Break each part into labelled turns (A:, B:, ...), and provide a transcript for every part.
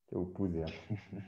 A: upuzi hapo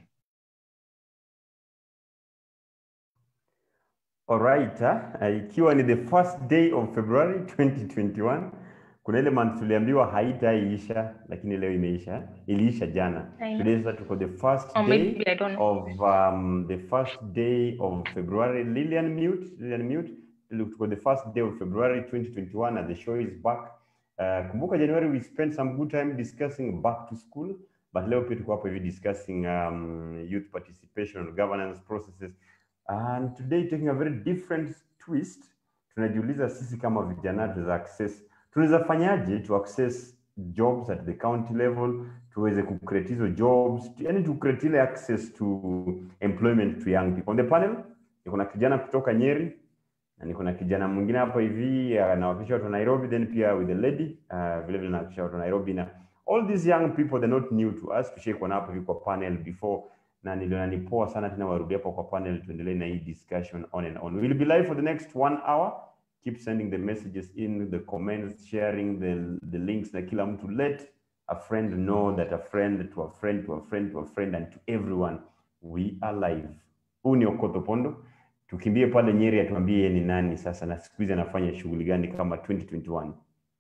A: Alright, uh, ikiwa ni the first day of February 2021 kuna ile month tuliambiwa haitaiisha lakini leo imeisha iliisha jana
B: I know.
A: today sasa tuko the first
B: Or
A: day
B: maybe I don't know.
A: of um, the first day of February Lillian mute Lillian mute tuko the first day of February 2021 and the show is back uh, kumbuka January we spent some good time discussing back to school but leo pia tuko hapo hivi discussing um, youth participation governance processes and today taking a very different twist tunajiuliza sisi kama vijana tunaweza access tunaweza fanyaje to access jobs at the county level tuweze kucreate hizo jobs yani to create ile access to employment to young people on the panel niko na kijana kutoka nyeri na niko na kijana mwingine hapa hivi anawakilisha watu wa nairobi then pia with the lady uh, vile vile nawakilisha watu wa nairobi na all these young people they're not new to us tushaikuwa hapo hivi kwa panel before na niliona ni poa sana tena warudi hapo kwa panel tuendelee na hii discussion on and on we'll be live for the next one hour keep sending the messages in the comments sharing the, the links na kila mtu let a friend know that a friend to a friend to a friend to a friend and to everyone we are live huu ni okoto pondo tukimbie pale nyeri atuambie yeye ni nani sasa na siku hizi anafanya shughuli gani kama 2021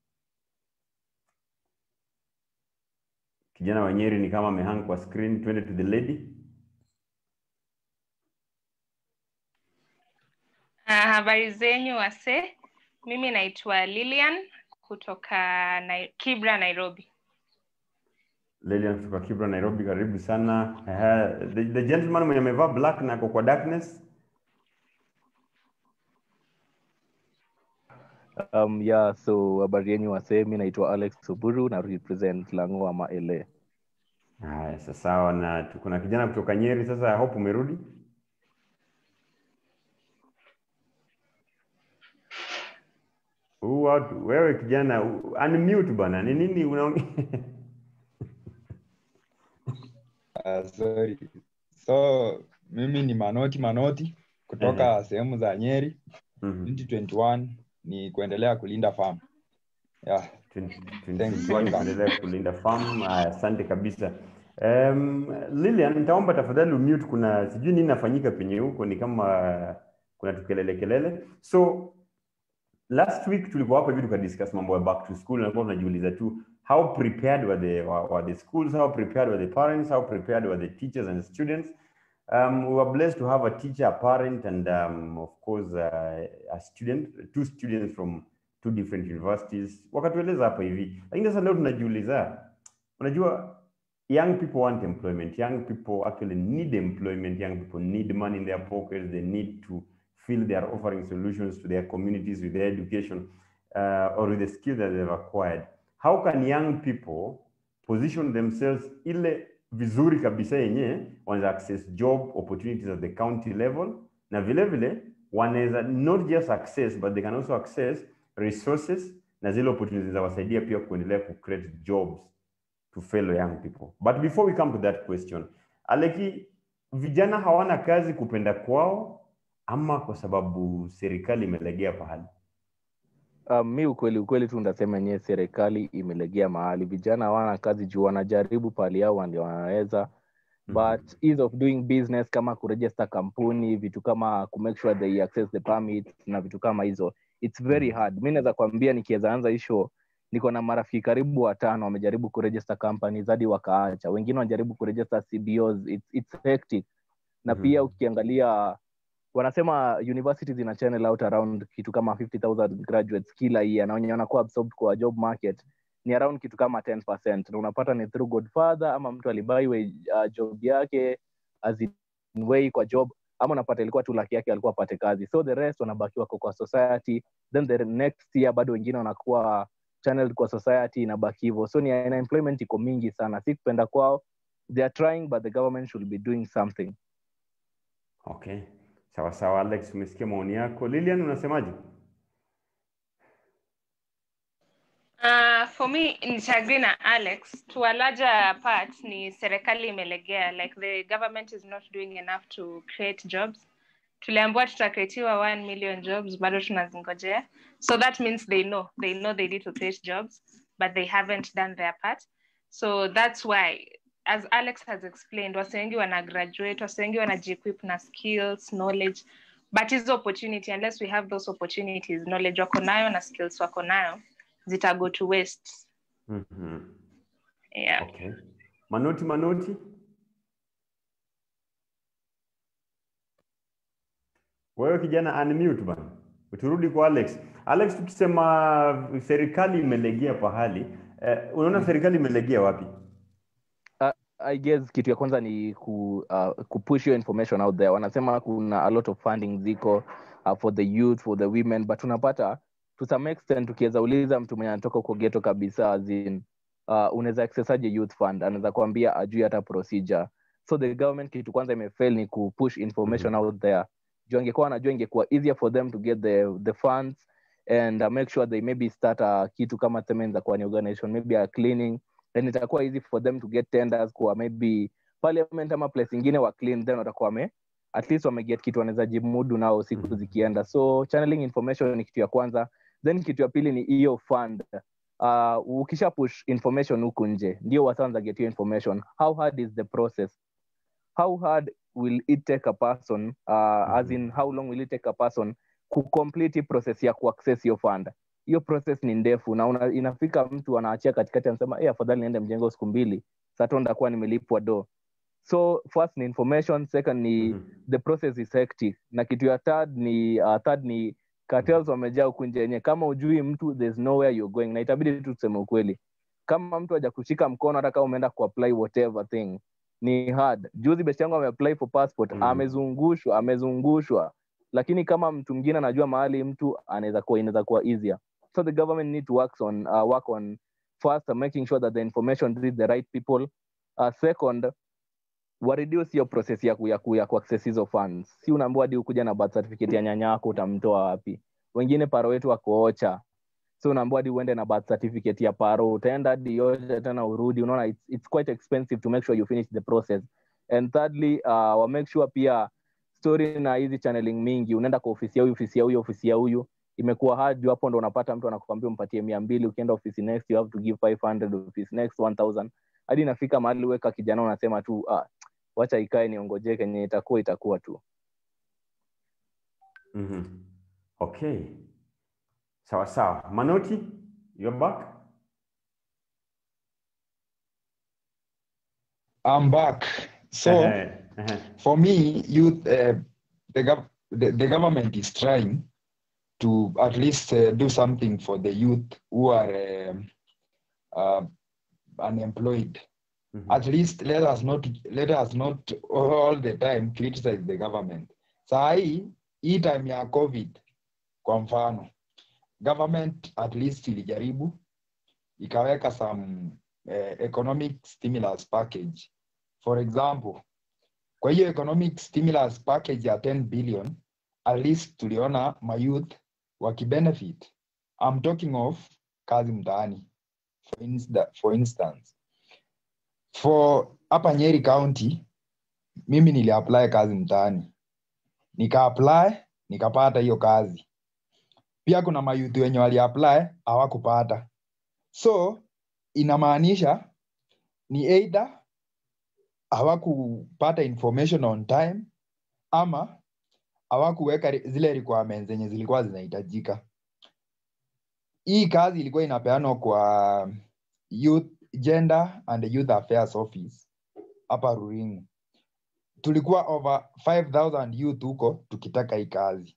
A: kijana wa nyeri ni kama amehang kwa screen twende to the lady
B: Ah, habari zenyu wase mimi naitwa lilian kutoka Nai- kibra nairobi
A: Lilian kutoka Kibra Nairobi, karibu sana. Uh, the, the gentleman mwenye amevaa black na ako kwa darkness.
C: Um, yeah, so habari yenyu wasee, mi naitwa Alex Oburu na represent Lango ama LA.
A: Haya, sasa sawa, na tuko na kijana kutoka Nyeri. Sasa I hope umerudi. Huu watu wewe kijana u- unmute bana. Ni nini unaongea?
D: Uh, sorry. So mimi ni Manoti Manoti kutoka sehemu za Nyeri.
A: Mhm.
D: 2021 ni kuendelea kulinda farm. Yeah. Thanks.
A: 2021 kuendelea kulinda farm. Haya, Asante kabisa. Um, Lilian, nitaomba tafadhali umute. Kuna sijui nini nafanyika penye huko, ni kama kuna tukelele kelele. So last week tulikuwa hapa hivi tukadiscuss mambo ya back to school, na kwa tunajiuliza tu how prepared were the were, were the schools, how prepared were the parents, how prepared were the teachers and students. Um, we were blessed to have a teacher, a parent, and um, of course uh, a student, two students from two different universities. Wakatueleza hapa hivi, lakini sasa leo tunajiuliza, unajua young people want employment. Young people actually need employment. Young people need money in their pockets. They need to feel they are offering solutions to their communities with their education uh, or with the skills that they've acquired. How can young people position themselves ile vizuri kabisa yenye wanaweza access job opportunities at the county level na vile vile wanaweza not just access but they can also access resources na zile opportunities zawasaidia pia kuendelea ku create jobs to fellow young people. But before we come to that question, Aleki, vijana hawana kazi kupenda kwao ama kwa sababu serikali imelegea pahali?
C: Um, mi ukweli ukweli tu ndasema yenyewe serikali imelegea mahali, vijana hawana kazi juu wanajaribu pahali yao ndio wanaweza but ease of doing business kama kuregister kampuni vitu kama kumake sure they access the permit na vitu kama hizo it's very hard mi naweza kuambia nikiweza anza hisho niko na marafiki karibu watano wamejaribu kuregister companies hadi wakaacha wengine wanajaribu kuregister cbos it's, it's hectic na
A: Mhm.
C: pia ukiangalia wanasema universities zina channel out around kitu kama 50000 graduates kila year na wenye wanakuwa absorbed kwa job market ni around kitu kama 10% na unapata ni through godfather ama mtu alibaiwe uh, job yake as in way kwa job ama unapata ilikuwa tu laki yake alikuwa apate kazi so the rest wanabaki wako kwa society then the next year bado wengine wanakuwa channeled kwa society inabaki hivyo so ni aina employment iko mingi sana si kupenda kwao they are trying but the government should be doing something
A: Okay, sawa sawa. Alex, umesikia maoni yako. Lilian, unasemaje?
B: Uh, for me nitagree na alex to a larger part ni serikali imelegea like the government is not doing enough to create jobs tuliambiwa tutakreatiwa 1 million jobs bado tunazingojea so that means they know they know they need to create jobs but they haven't done their part so that's why as alex has explained wase wengi wana graduate wase wengi wanajiquip na skills knowledge but hizo opportunity unless we have those opportunities knowledge wako nayo na skills wako nayo zita go to waste
A: Mhm.
B: yeah.
A: Okay. Manoti Manoti. Wewe kijana unmute bana. Uturudi kwa Alex. Alex, tukisema serikali imelegea pahali, eh, unaona serikali imelegea wapi?
C: I guess kitu ya kwanza ni ku, uh, kupush your information out there. Wanasema kuna a lot of funding ziko uh, for the youth, for the women, but unapata to some extent tukiweza uliza mtu mwenye anatoka huko ghetto kabisa as in, uh, unaweza access aje youth fund, anaweza kuambia ajui hata procedure. So the government kitu kwanza imefail ni kupush information out there. Juu angekuwa anajua ingekuwa easier for them to get the, the funds and uh, make sure they maybe start a kitu kama temenza kwa ni organization maybe a cleaning then itakuwa easy for them to get tenders kwa maybe parliament ama place ingine wa clean then watakuwa wame at least wameget kitu wanaweza jimudu nao siku
A: Mhm.
C: zikienda so channeling information ni kitu ya kwanza then kitu ya pili ni hiyo fund uh, ukisha push information huku nje ndio wasanza get hiyo information how hard is the process how hard will it take a person uh, as in how long will it take a person kucomplete hii process ya kuaccess hiyo fund hiyo process ni ndefu na una, inafika mtu anaachia katikati anasema hey, afadhali niende mjengo siku mbili sato ndakuwa nimelipwa do so first ni information second ni
A: Mhm.
C: the process is hectic na kitu ya third ni uh, third ni cartels wamejaa huku nje yenye kama ujui mtu there's nowhere you're going na itabidi tu tuseme ukweli kama mtu haja kushika mkono hata kama umeenda kuapply whatever thing ni hard juzi best yangu ameapply for passport
A: Mm.
C: amezungushwa amezungushwa lakini kama mtu mwingine anajua mahali mtu anaweza kuwa inaweza kuwa easier so the government need to work on uh, work on first uh, making sure that the information reach the right people uh, second wa reduce hiyo process ya ku, ya, ku, ya kuaccess hizo funds si unaambiwa hadi ukuja na birth certificate ya nyanya yako utamtoa wapi wengine paro wetu wako ocha so unaambiwa hadi uende na birth certificate ya paro utaenda hadi yote tena urudi unaona it's, it's quite expensive to make sure you finish the process and thirdly uh, wa make sure pia story na hizi channeling mingi unaenda kwa ofisi ya huyu ofisi ya huyu ofisi ya huyu imekuwa hard juu hapo ndo unapata mtu anakuambia umpatie mia mbili ukienda ofisi next you have to give 500 office next 1000 hadi inafika mahali weka kijana unasema tu ah, wacha ikae niongojee kenye itakuwa itakuwa tu
A: Mhm. Okay. Sawa sawa. Manoti, you're back?
D: I'm back. So
A: Ehe, ehe.
D: for me, youth, uh, the, gov- the the government is trying to at least uh, do something for the youth who are um, uh, unemployed.
A: Mhm.
D: At least let us not let us not all the time criticize the government. Saa hii hii time ya COVID kwa mfano, government at least ilijaribu ikaweka some uh, economic stimulus package. For example, kwa hiyo economic stimulus package ya 10 billion at least tuliona mayouth wakibenefit. I'm talking of kazi mtaani for, insta, for instance for hapa Nyeri County mimi niliapply kazi mtaani nikaapply nikapata hiyo kazi pia kuna mayuthi wenye waliapply hawakupata so inamaanisha ni either hawakupata information on time ama hawakuweka re- zile requirements zenye zilikuwa zinahitajika hii kazi ilikuwa inapeanwa kwa youth gender and youth affairs office hapa ruringu tulikuwa over 5000 youth huko tukitaka hii kazi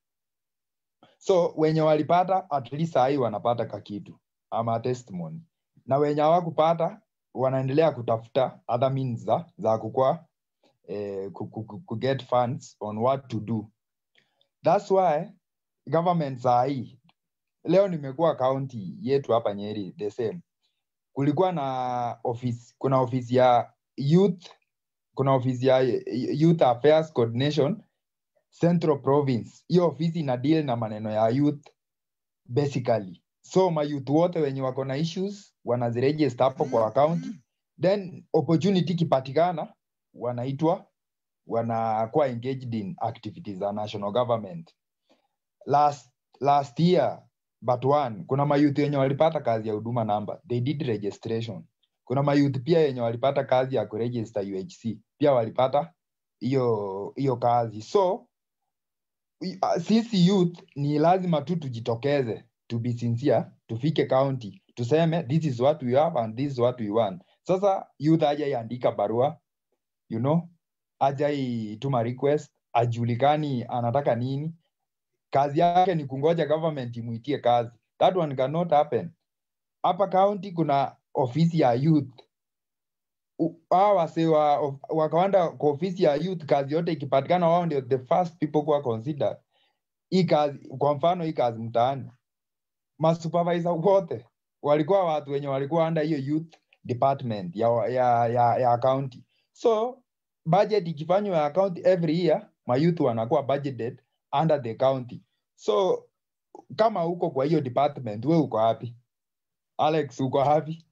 D: so wenye walipata at least sahii wanapata kakitu ama testimony na wenye hawakupata wanaendelea kutafuta other means za, za kukua eh, ku, ku, ku, ku get funds on what to do thats why government sahii leo nimekuwa kaunti yetu hapa nyeri the same kulikuwa na office kuna ofisi ya youth kuna ofisi ya youth affairs coordination central province hiyo ofisi ina deal na maneno ya youth basically so mayouth wote wenye wako na issues wanaziregister hapo kwa account then opportunity ikipatikana wanaitwa wanakuwa engaged in activities za national government last last year but one kuna mayouth wenye walipata kazi ya huduma namba they did registration kuna mayouth pia yenye walipata kazi ya kuregister UHC pia walipata hiyo hiyo kazi so i- ah, sisi youth ni lazima tu tujitokeze to be sincere tufike county tuseme this is what we have and this is what we want sasa youth hajaiandika barua you know hajaituma request ajulikani anataka nini kazi yake ni kungoja government imwitie kazi that one cannot happen hapa county kuna ofisi ya youth U- hawa wase wa, of- wakaenda kwa ofisi ya youth kazi yote ikipatikana wao ndio the first people kuwa considered hii kazi kwa mfano hii kazi mtaani masupervisor wote walikuwa watu wenye walikuwa under hiyo youth department ya, ya, ya, ya county so budget ikifanywa ya county every year mayouth wanakuwa budgeted under the county so kama uko kwa hiyo department we uko hapi alex uko hapi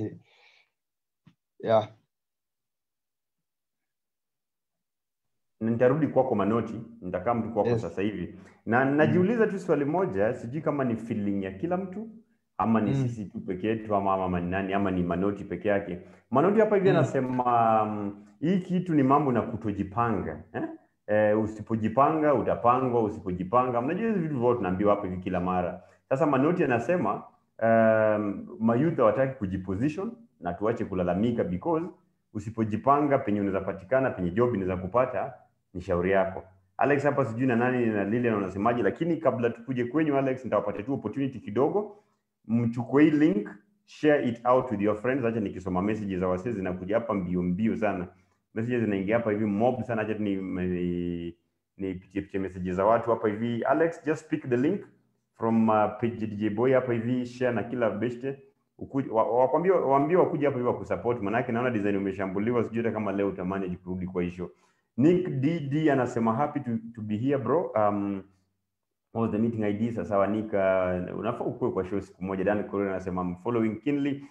D: yeah.
A: nitarudi kwako manoti nitakaa mtu kwako
D: Yes.
A: sasa hivi na najiuliza tu swali moja sijui kama ni feeling ya kila mtu ama ni
D: Mm.
A: sisi tu peke yetu ama, ama ni nani ama ni manoti peke yake manoti hapa hivi
D: Mm.
A: anasema um, hii kitu ni mambo na kutojipanga eh? Eh, usipojipanga utapangwa usipojipanga mnajua hizi vitu vyote tunaambiwa hapa hivi kila mara sasa manoti anasema um, mayouth hawataki kujiposition na tuache kulalamika because usipojipanga penye unaweza patikana penye job inaweza kupata ni shauri yako alex hapa sijui na nani na lile unasemaje lakini kabla tukuje kwenyu alex nitawapatia tu opportunity kidogo mchukue hii link share it out with your friends acha nikisoma messages za wasee zinakuja hapa mbio mbio sana messages zinaingia hapa hivi mob sana acha tu ni ni nipitie pitie messages za watu hapa hivi alex just pick the link from uh, page DJ Boy hapa hivi share na kila beshte Ukuj- wa- wakwambie waambie wakuje hapa hivi wakusupport manake naona design umeshambuliwa sijui hata kama leo utamani kurudi kwa hisho Nick DD anasema happy to, to be here bro um, what was the meeting ID sasa wanika unafaa ukue kwa show siku moja Dan Correa anasema I'm following keenly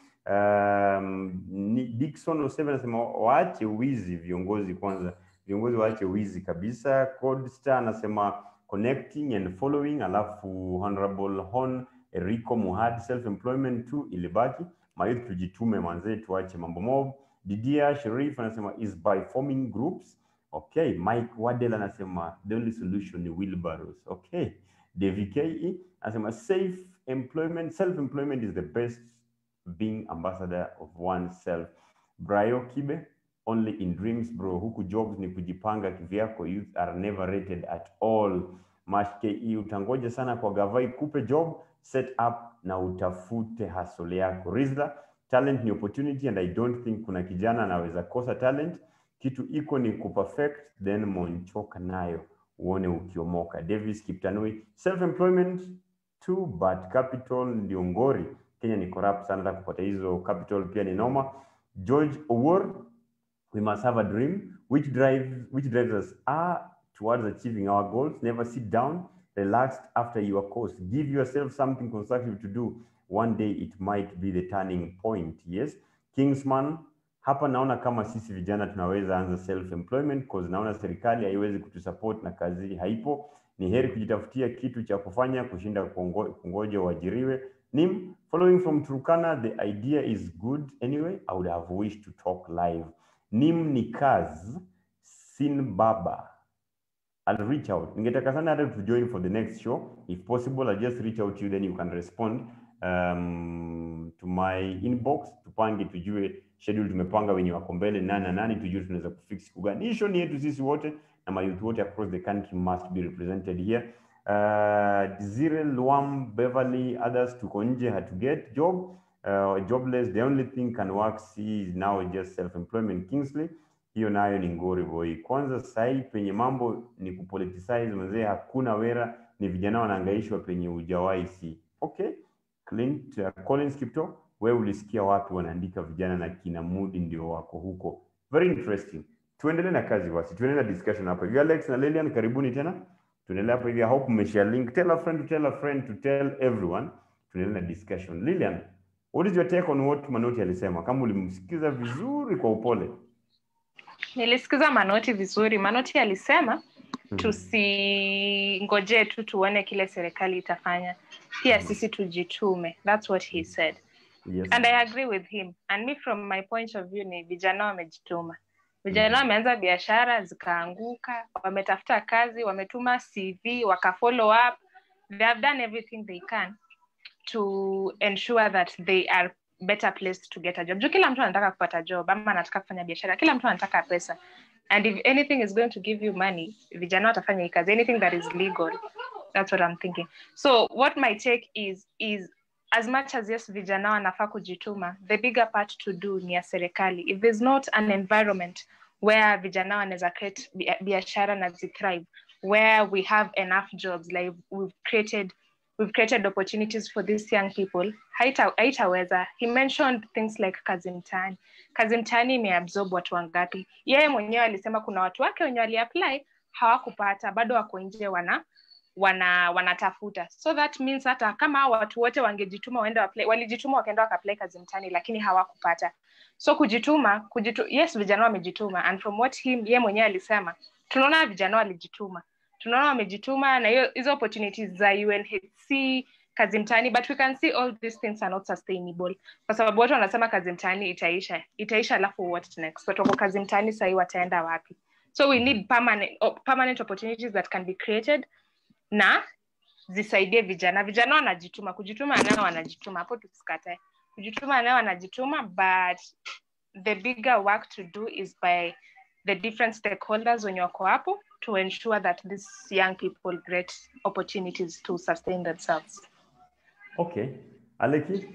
A: um, ni- Dickson 07 anasema waache wizi viongozi kwanza viongozi waache wizi kabisa Code Star anasema connecting and following alafu honorable Hon Erico Muhad self employment tu ilibaki mayouth tujitume manzee tuache mambo mob Didia Sharif anasema is by forming groups okay Mike Wadel anasema the only solution ni wheelbarrows okay David Ke anasema safe employment self employment is the best being ambassador of oneself Brayo Kibe only in dreams bro huku jobs ni kujipanga kivyako youth are never rated at all Mash KE utangoja sana kwa gavai kupe job set up na utafute hustle yako Rizla talent ni opportunity and I don't think kuna kijana anaweza kosa talent kitu iko ni kuperfect then monchoka nayo uone ukiomoka Davis Kiptanui self employment too but capital ndio ngori Kenya ni corrupt sana hata kupata hizo capital pia ni noma George Owor we must have a dream which drives which drives us are towards achieving our goals never sit down relaxed after your course give yourself something constructive to do one day it might be the turning point yes kingsman hapa naona kama sisi vijana tunaweza anza self employment cause naona serikali haiwezi kutusupport na kazi haipo ni heri kujitafutia kitu cha kufanya kushinda kungo- kungoja uajiriwe nim following from turkana the idea is good anyway i would have wished to talk live nim ni kaz sin baba I'll reach out. Ningetaka sana hata to join for the next show. If possible, I'll just reach out to you then you can respond um, to my inbox. Tupange tujue schedule tumepanga wenye wako mbele nani na nani tujue tunaweza kufix siku gani. Hii show ni yetu sisi wote na mayouth wote across the country must be represented here. Uh, Desire Luam, Beverly, others tuko nje hatu get job. Uh, jobless, the only thing can work see is now just self-employment. Kingsley, hiyo nayo ni ngori boy. Kwanza sahii penye mambo ni kupoliticize mzee, hakuna wera, ni vijana wanaangaishwa penye ujawahi si. Okay, Clint, uh, Collins Kipto, wewe ulisikia wapi wanaandika vijana na kina Mudi ndio wako huko? Very interesting. Tuendelee na kazi basi, tuendelee na discussion hapa hivi. Alex na Lilian, karibuni tena. Tuendelee hapa hivi. I hope mmeshare link. Tell a friend to tell a friend to tell everyone. Tuendelee na discussion. Lilian, what is your take on what Manoti alisema? Kama ulimsikiza vizuri kwa upole.
B: nilisikiza manoti vizuri manoti alisema tusingoje tu tuone kile serikali itafanya pia sisi tujitume thats what he said
A: yes.
B: and i agree with him and me from my point of view ni vijana wamejituma vijana wameanza biashara zikaanguka wametafuta kazi wametuma cv wakafollow up they have done everything they can to ensure that they are better placed to get a job juu kila mtu anataka kupata job ama anataka kufanya biashara kila mtu anataka pesa and if anything is going to give you money vijana watafanya hii kazi anything that is legal that's what i'm thinking so what my take is is as much as yes vijana wanafaa kujituma the bigger part to do ni ya serikali if there's not an environment where vijana wanaweza create bia- biashara na zithrive where we have enough jobs like we've created we've created opportunities for these young people haita- haitaweza he mentioned things like kazi mtaani kazi mtaani imeabsorb watu wangapi yeye mwenyewe alisema kuna watu wake wenye waliapply hawakupata bado wako nje wana wana wanatafuta so that means hata kama hao watu wote wangejituma waende waplay, walijituma wakaenda wakaplay kazi mtaani lakini hawakupata so kujituma kujitu, yes vijana wamejituma and from what him ye mwenyewe alisema tunaona vijana walijituma tunaona wamejituma na hiyo hizo opportunities za unhc kazi mtaani but we can see all these things are not sustainable kwa sababu watu wanasema kazi mtaani itaisha itaisha alafu what next watu wako kazi mtaani sahii wataenda wapi so we need permanent, oh, permanent opportunities that can be created na zisaidie vijana vijana wanajituma kujituma nao wanajituma hapo tusikatae kujituma nao wanajituma but the bigger work to do is by the different stakeholders wenye wako hapo to ensure that these young people get opportunities to sustain themselves
A: okay aleki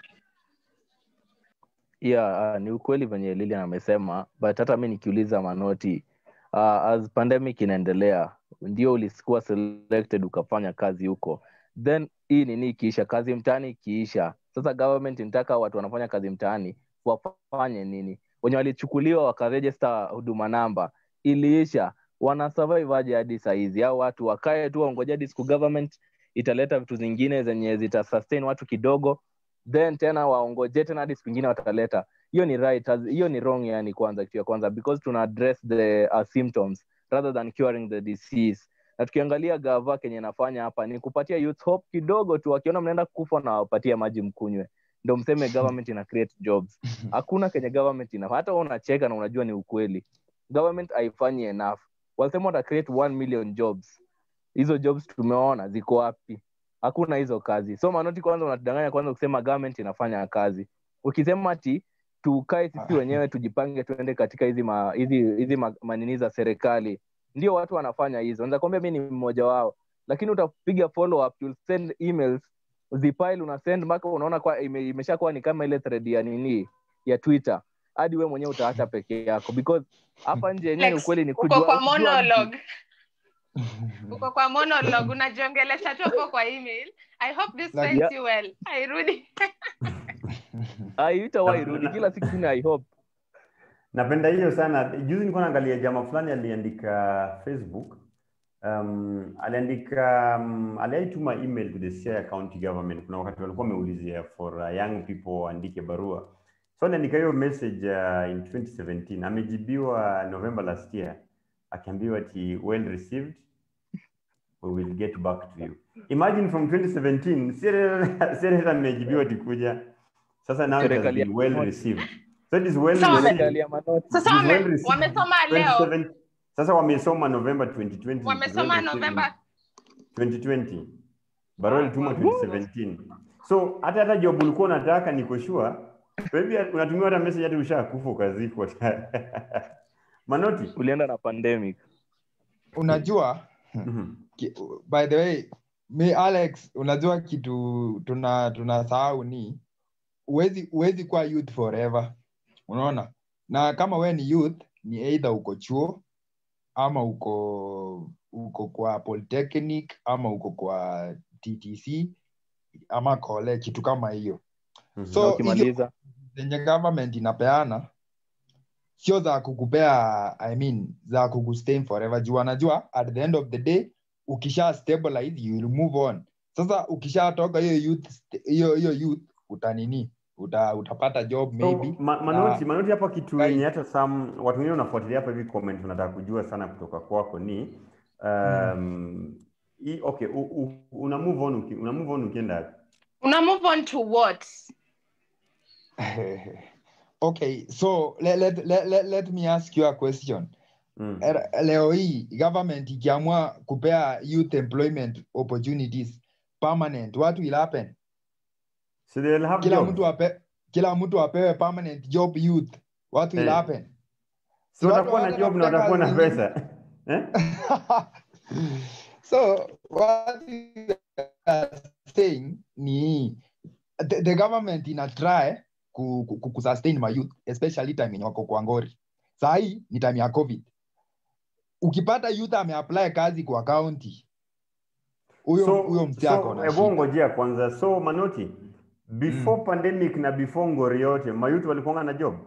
C: yeah uh, ni ukweli venye lilian amesema but hata mi nikiuliza manoti uh, as pandemic inaendelea ndio ulikuwa selected ukafanya kazi huko then hii nini ikiisha kazi mtaani ikiisha sasa government inataka watu wanafanya kazi mtaani wafanye nini wenye walichukuliwa wakarejista huduma namba iliisha wana survive aje hadi sahizi au watu wakae tu waongoja hadi siku government italeta vitu zingine zenye zita sustain watu kidogo then tena waongoje tena hadi siku ingine wataleta hiyo ni right as- hiyo ni wrong yani kwanza kitu ya kwanza because tuna address the uh, symptoms rather than curing the disease na tukiangalia gava kenye nafanya hapa ni kupatia youth hope kidogo tu wakiona mnaenda kufa na wapatia maji mkunywe ndo mseme government ina create jobs hakuna kenye government ina hata wewe unacheka na unajua ni ukweli government haifanyi enough walisema wata create 1 million jobs hizo jobs tumeona ziko wapi hakuna hizo kazi so manoti kwanza unatudanganya kwanza kusema government inafanya kazi ukisema ati tukae sisi wenyewe tujipange tuende katika hizi ma, hizi hizi ma, manini za serikali ndio watu wanafanya hizo naweza kuambia mi ni mmoja wao lakini utapiga follow up you'll send emails zipile una send mpaka unaona kwa ime, imeshakuwa ni kama ile thread ya nini ya twitter hadi we mwenyewe utaacha peke yako because hapa nje yenyewe
B: Lex,
C: ukweli ni
B: uko
C: kujua-
B: kwa
C: kujua mtu.
B: monologue uko kwa monologue unajiongelesha tu hapo kwa email i hope this
D: Like-
B: finds you well airudi
C: haitawahi rudi kila siku ni i hope
A: napenda hiyo sana juzi nilikuwa naangalia jamaa fulani aliandika facebook um, aliandika um, aliaituma email to the Siaya county government kuna wakati walikuwa wameulizia for uh, young people waandike barua so aliandika hiyo message uh, in 2017 amejibiwa november last year akiambiwa ati well received we will get back to you imagine from 2017 sereta amejibiwa tikuja sasa now it has
C: Serikali ya
A: been well
C: Manoti.
A: received so it is well
B: Sawa,
A: received
C: serikali ya manoti
B: sasa
A: It is
B: wame,
A: well received.
B: wamesoma leo
A: 27 sasa wamesoma november 2020
B: wamesoma
A: Well received
B: november
A: 2020 barua ilitumwa 2017 so hata hata job ulikuwa unataka niko sure maybe unatumia hata message hata ushakufa ukazikwa manoti
C: ulienda na pandemic
D: unajua
A: Mhm.
D: ki- by the way mi alex unajua kitu tuna tunasahau ni huwezi huwezi kuwa youth forever unaona na kama we ni youth ni either uko chuo ama uko uko kwa polytechnic ama uko kwa ttc ama kole kitu kama hiyo
A: Mhm.
D: So,
C: na ukimaliza
D: zenye government inapeana sio za kukupea i mean za kukustain forever juu wanajua at the end of the day ukisha stabilize you will move on sasa ukishatoka hiyo youth hiyo hiyo youth utanini uta, utapata job maybe
A: So, ma, manoti,
D: na-
A: manoti hapa kitu
D: Right.
A: yenye hata some watu wengine unafuatilia hapa hivi comment unataka kujua sana kutoka kwako ni um, i, okay u, u, una move on uki, una move on ukienda
B: una move on to what
D: okay so let, let, let, let, let me ask you a question
A: Mm.
D: Er- leo hii government ikiamua kupea youth employment opportunities permanent what will happen
A: So they'll have
D: kila
A: jobs.
D: mtu ape, kila mtu apewe permanent job youth what will
A: Eh.
D: happen
A: So
D: watu
A: watakuwa na
D: hawana
A: job na
D: kutaka
A: watakuwa na
D: zingine.
A: pesa. Eh?
D: so what we are saying ni the, the government ina try ku, ku, ku, kusustain my youth especially time yenye wako kwa ngori sahii ni time ya covid ukipata youth ameapply kazi kwa county huyo
A: So,
D: huyo msee ako
A: so
D: na
A: hebu
D: shida
A: ngojea kwanza. So Manoti, before pandemic na before ngori yote, mayouth walikuwa na job.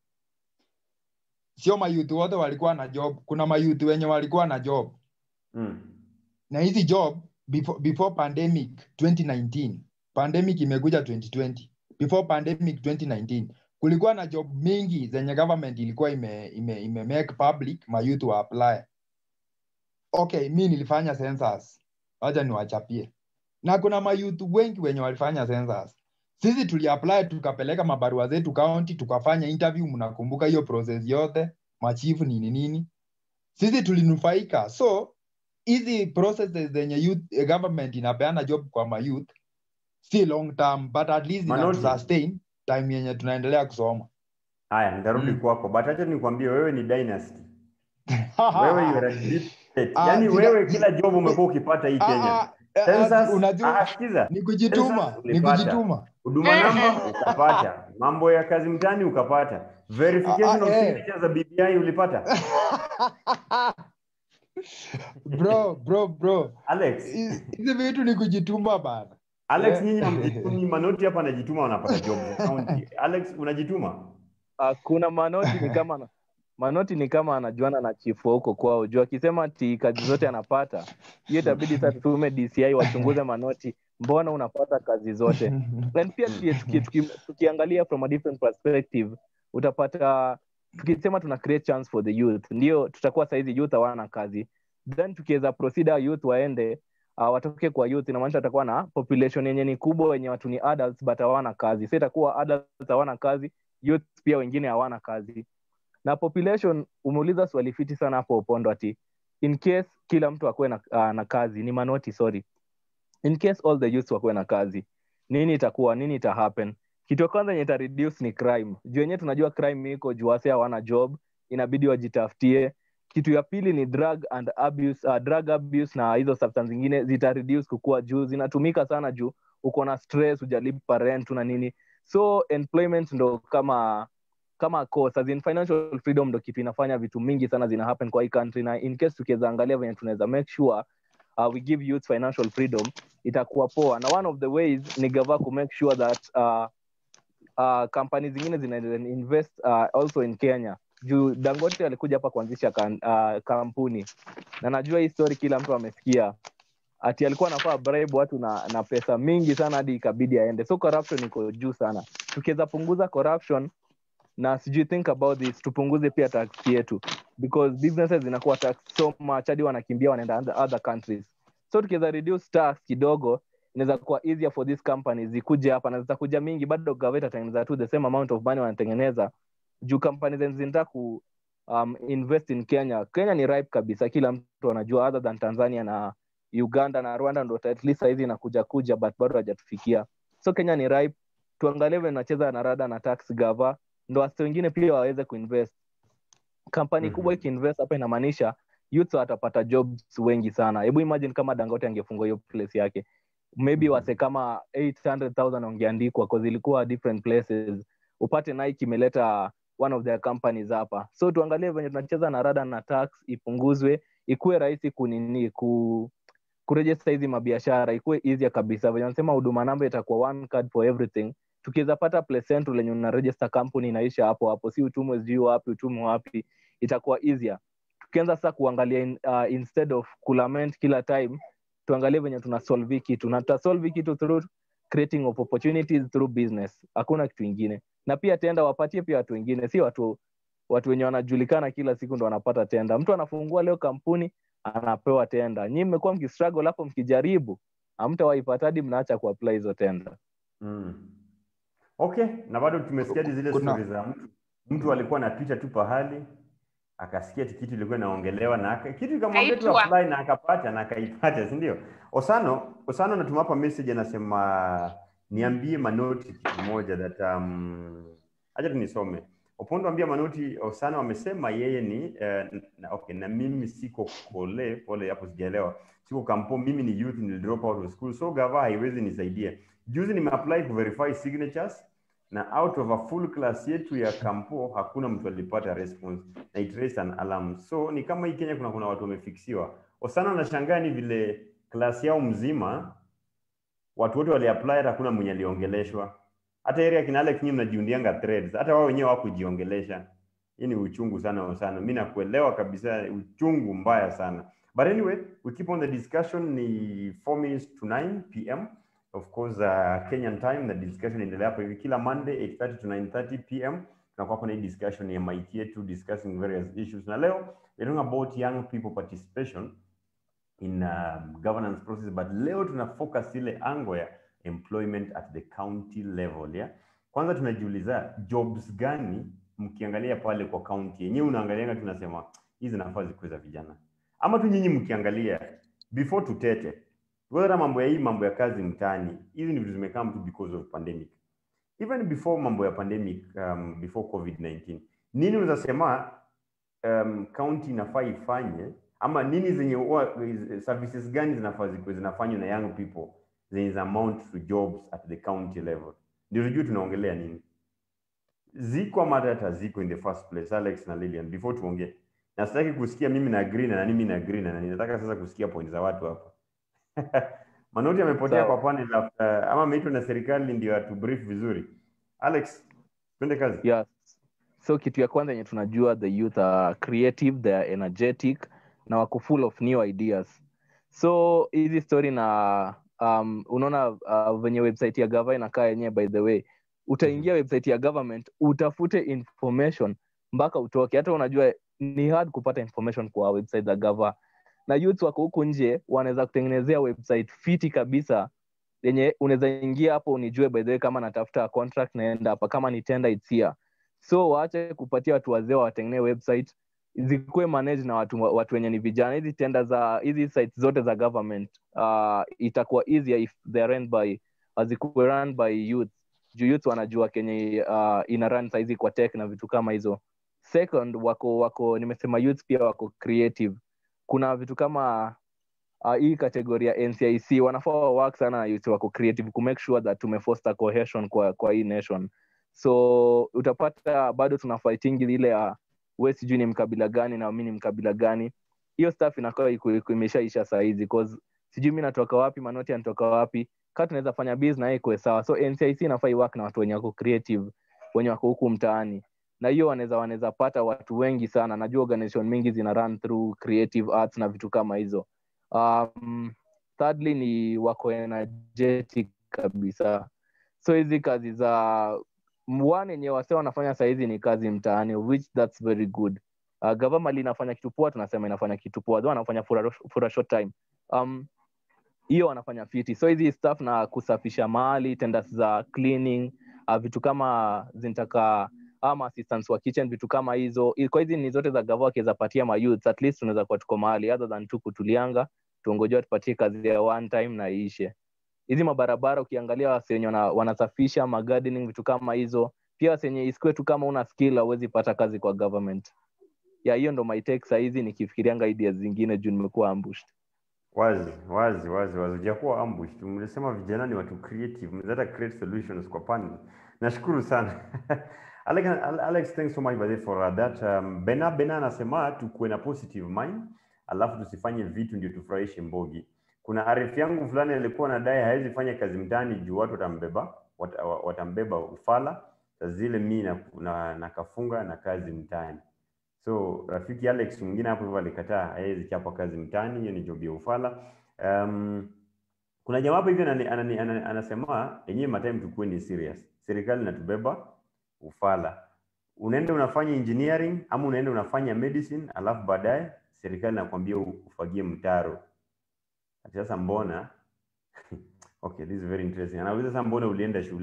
D: sio mayouth wote walikuwa na job kuna mayouth wenye walikuwa na job
A: Mm.
D: na hizi job before, before pandemic 2019 pandemic imekuja 2020 before pandemic 2019 kulikuwa na job mingi zenye government ilikuwa ime, ime, ime make public mayouth wa apply okay mi nilifanya census wacha niwachapie na kuna mayouth wengi wenye walifanya census sisi tuliapply tukapeleka mabarua zetu county tukafanya interview mnakumbuka hiyo process yote machifu nini nini sisi tulinufaika so hizi processes zenye youth, eh, government inapeana job kwa mayouth si long term but at least
A: Manoti.
D: sustain time yenye tunaendelea kusoma
A: Haya, nitarudi
D: Mm.
A: kwako, but acha nikwambie wewe ni dynasty. Wewe you are a deep state.
D: Ah,
A: Yaani
D: sina-
A: wewe kila job umekuwa ukipata hii
D: Ah,
A: Kenya.
D: ah, ah,
A: Census,
D: unajua
A: ah, sikiza.
D: ni kujituma
A: Census
D: ni
A: ulipata.
D: kujituma
A: Huduma namba ukapata, mambo ya kazi mtani ukapata, verification
D: Ah,
A: of
D: ah, eh.
A: signature za BBI ulipata.
D: bro bro bro
A: Alex,
D: Hizi hizi vitu ni kujituma bana
A: Alex
D: Eh.
A: nyinyi hamjitumi, Manoti hapa anajituma wanapata job za county. Alex unajituma?
C: kuna manoti ni kama manoti ni kama anajuana na chifu wa huko kwao juu akisema ati kazi zote anapata hiyo itabidi sasa tutume dci wachunguze manoti mbona unapata kazi zote and pia tuki, tuki, tuki, tukiangalia from a different perspective utapata tukisema tuna create chance for the youth ndio tutakuwa saizi youth hawana kazi then tukiweza proceed our youth waende uh, watoke kwa youth inamaanisha watakuwa na population yenye ni kubwa wenye watu ni adults but hawana kazi so itakuwa adults hawana kazi youth pia wengine hawana kazi na population umeuliza swali fiti sana hapo upondo ati in case kila mtu akuwe na, uh, na kazi ni manoti sorry in case all the youths wakuwe na kazi nini itakuwa nini ita happen kitu ya kwanza yenye ita reduce ni crime juu yenyewe tunajua crime iko juu wase hawana job inabidi wajitafutie kitu ya pili ni drug and abuse, uh, drug abuse na hizo substance zingine zita reduce kukua juu zinatumika sana juu uko na stress hujalipa rent na nini so employment ndo kama kama cause as in financial freedom ndo kitu inafanya vitu mingi sana zina happen kwa hii country na in case tukiweza angalia venye tunaweza make sure uh, we give youth financial freedom itakuwa poa na one of the ways ni gava ku make sure that uh, uh, kampani zingine zina invest uh, also in kenya juu dangote alikuja hapa kuanzisha kan, uh, kampuni na najua hii story kila mtu amesikia ati alikuwa anafaa bribe watu na, na pesa mingi sana hadi ikabidi aende so corruption iko juu sana tukiweza punguza corruption na sijui think about this tupunguze pia tax yetu because businesses zinakuwa tax so much hadi wanakimbia wanaenda other- other countries so tukiweza reduce tax kidogo inaweza kuwa easier for these companies zikuje hapa na zitakuja mingi bado gaveta itatengeneza tu the same amount of money wanatengeneza juu companies zenye zinataka ku um, invest in kenya kenya ni ripe kabisa kila mtu anajua other than tanzania na uganda na rwanda ndo at least sahizi inakuja kuja but bado hajatufikia so kenya ni ripe tuangalie venye nacheza na rada na tax gava ndo wasi wengine pia waweze kuinvest kampani
A: Mhm.
C: kubwa ikiinvest hapa inamaanisha youth watapata jobs wengi sana hebu imagine kama dangote angefungua hiyo place yake maybe
A: Mhm.
C: wase kama 800000 wangeandikwa cause ilikuwa different places upate nike imeleta one of their companies hapa so tuangalie venye tunacheza na rada na tax ipunguzwe ikuwe rahisi kunini ku kurejesta hizi mabiashara ikuwe easier kabisa venye wanasema huduma namba itakuwa one card for everything tukiweza pata place central lenye una register company inaisha hapo hapo si utumwe sijui wapi utumwe wapi itakuwa easier tukianza sasa kuangalia in, uh, instead of kulament kila time tuangalie venye tuna solve hii kitu na tutasolve hii kitu through creating of opportunities through business hakuna kitu ingine na pia tenda wapatie pia watu wengine si watu watu wenye wanajulikana kila siku ndo wanapata tenda mtu anafungua leo kampuni anapewa tenda nyii mmekuwa mkistruggle hapo mkijaribu hamtawaipata hadi mnaacha kuapply hizo tenda
A: Mm. okay na bado tumesikia zile
D: Kuna-
A: stori za mtu mtu alikuwa anapita tu pahali akasikia ati kitu ilikuwa inaongelewa na aka, kitu ikamwambia tu
B: Kaitwa.
A: apply na akapata na akaipata si ndio osano osano anatuma hapa message anasema niambie manoti kitu moja that um, acha tu nisome opondo ambia manoti osano amesema yeye ni uh, na, okay na mimi siko kole pole hapo sijaelewa siko kampo mimi ni youth nil drop out of school so gava haiwezi nisaidia juzi nimeapply ku verify signatures na out of a full class yetu ya kampo hakuna mtu alipata response na it raised an alarm so ni kama hii kenya kuna kuna watu wamefiksiwa osana anashangaa ni vile class yao mzima watu wote waliapply hata hakuna mwenye aliongeleshwa hata area kina Alex nyinyi mnajiundianga threads hata wao wenyewe hawakujiongelesha hii ni uchungu sana sana mi nakuelewa kabisa uchungu mbaya sana but anyway we keep on the discussion ni 4 minutes to 9 pm of course uh, kenyan time na discussion inaendelea hapo hivi kila monday 8:30 to 9:30 pm tunakuwa kuna hii discussion ya MIT yetu discussing various issues na leo we're talking about young people participation in um, governance process but leo tuna focus ile ango ya employment at the county level yeah? kwanza tunajiuliza jobs gani mkiangalia pale kwa county yenyewe unaangalianga tunasema hizi nafaa zikuwe za vijana ama tu nyinyi mkiangalia before tutete hata mambo ya hii mambo ya kazi mtaani hizi ni vitu zimekaa tu because of pandemic even before mambo ya pandemic um, before covid-19 nini unaweza sema um, county inafaa ifanye ama nini zenye wa- services gani zinafaa zikuwe zinafanywa na young people zenye za amount to jobs at the county level ndio tujue tunaongelea nini ziko ama hata ziko in the first place alex na lilian before tuongee na sitaki kusikia mimi na agree na nani mimi na agree na nani nataka sasa kusikia point za watu hapa manoti amepotea
C: Sawa.
A: kwa panel after, ama ameitwa na serikali ndio atu brief vizuri alex twende kazi
C: yeah. so kitu ya kwanza yenye tunajua the youth are creative they are energetic na wako full of new ideas so hizi story na um, unaona uh, venye website ya gava inakaa yenyewe by the way utaingia website ya government utafute information mpaka utoke hata unajua ni hard kupata information kwa website za gava na youth wako huku nje wanaweza kutengenezea website fiti kabisa yenye unaweza ingia hapo unijue by the way kama natafuta contract naenda hapa kama ni tender it's here so waache kupatia watu wazee watengenee website zikuwe manage na watu, watu wenye ni vijana hizi tenda za hizi sites zote za government uh, itakuwa easier if they are run by uh, zikuwe run by youth juu youth wanajua kenye uh, ina run saizi kwa tech na vitu kama hizo second wako wako nimesema youth pia wako creative kuna vitu kama uh, hii kategoria ya ncic wanafaa wa work sana na youth wako creative ku make sure that tumefoster cohesion kwa, kwa hii nation so utapata bado tuna fighting ile ya we sijui ni mkabila gani na mi ni mkabila gani hiyo staff inakaa iku- iku- imeshaisha sahizi cause sijui mi natoka wapi manoti anatoka wapi kaa tunaweza fanya biz na yeye ikuwe sawa so ncic inafaa iwork na watu wenye wako creative wenye wako huku mtaani na hiyo wanaweza wanaweza pata watu wengi sana najua organization mingi zina run through creative arts na vitu kama hizo um, thirdly ni wako energetic kabisa so hizi kazi za one yenye wase wanafanya sahizi ni kazi mtaani which that's very good uh, government inafanya kitu poa tunasema inafanya kitu poa though wanafanya for a, for a short time um, hiyo wanafanya fiti so hizi staff na kusafisha mahali tenders za cleaning uh, vitu kama zinataka ama assistants wa kitchen vitu kama hizo I- kwa hizi ni zote za gava wakiweza patia ma youths at least tunaweza kuwa tuko mahali other than tu kutulianga tuongojea tupatie kazi ya one time na iishe hizi mabarabara ukiangalia wase wenye wana, wanasafisha magardening vitu kama hizo pia wase wenye isikue tu kama una skill hauwezi pata kazi kwa government ya hiyo ndo my take sahizi nikifikirianga ideas zingine juu nimekuwa ambushed
A: wazi wazi wazi wazi hujakuwa ambush tu mlisema vijana ni watu creative mnaweza create solutions kwa panel nashukuru sana Alex, Alex thanks so much by the way for uh, that um, Bena Bena anasema tukuwe na positive mind alafu tusifanye vitu ndio tufurahishe mbogi kuna arifu yangu fulani alikuwa nadai hawezi fanya kazi mtaani juu watu watambeba wat, watambeba ufala saa zile mi na, na, na kafunga na kazi mtaani so rafiki alex mwingine hapo hivyo alikataa hawezi chapa kazi mtaani hiyo ni job ya ufala um, kuna jamaa hapo hivi anani- anani- anani- anasema yenyewe matime tukuwe ni serious serikali inatubeba ufala unaenda unafanya engineering ama unaenda unafanya medicine alafu baadaye serikali inakwambia u- ufagie mtaro Ati sasa mbona okay this is very interesting anauliza sasa mbona ulienda shule